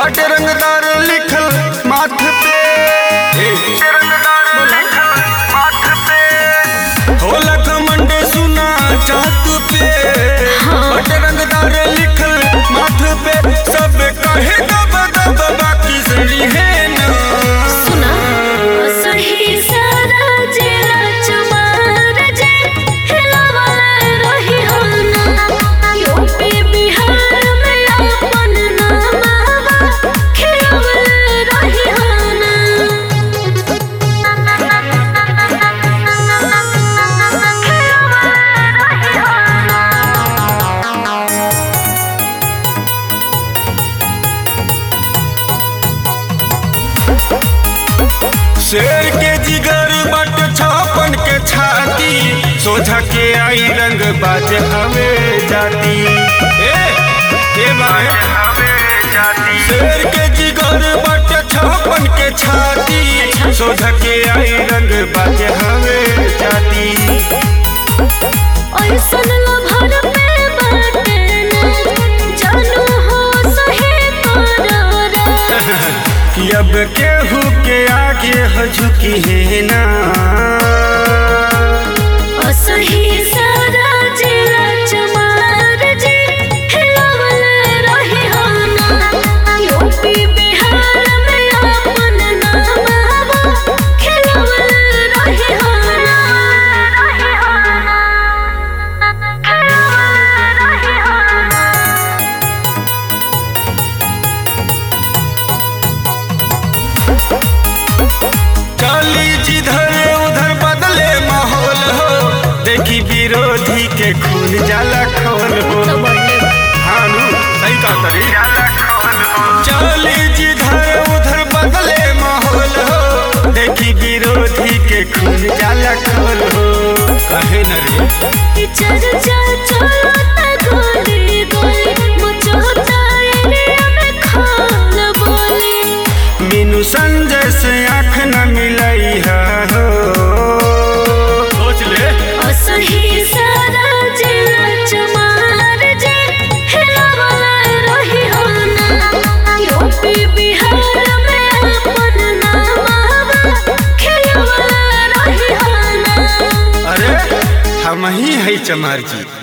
बाटे रंगदार लिखल माथ पे होला घमंड सुना चाहत पे बाटे रंगदार लिखल माथ पे सब कहे दब दब बाकी सड़ी है ना सुना सही सारा जिला चमार जे हिलावल रही हो ना यूपी बिहार में अपन नामावा खिलावल रही हो ना खिलावल रही हो ना शेर के जिगर बट छापन के छाती सोझा के आई रंग बाज हवे जाती ए के बाए शेर के जिगर बट छापन के छाती सोझा के आई रंग बाज हवे जाती ऐसन लभर पे बाटे ना जानू हो सही करारा कि अब केहू के आगे ह झुकी है ना असही सारा जिला चमार जे हिलावल रही हो ना यूपी बिहार में अपन नामावा खिलावल रही हो ना रही हो ना खिलावल रही हो ना चली जिधर उधर बदले माहौल हो देखी विरोधी के खून जाला खोल हो हानू सही कहा तरी चली जिधर उधर बदले माहौल हो देखी विरोधी के खून जाला खोल हो कहे न रे चर्चा चलता गोली गोली मचोता एरिया में खाल बोली मीनू संजय से आँख न मिलई है हो सोच ले असही सारा जिला चमार जे हिलावला रही हो ना यूपी बिहार में अपन नामावा खिलावला रही हो ना अरे हम ही है चमार जी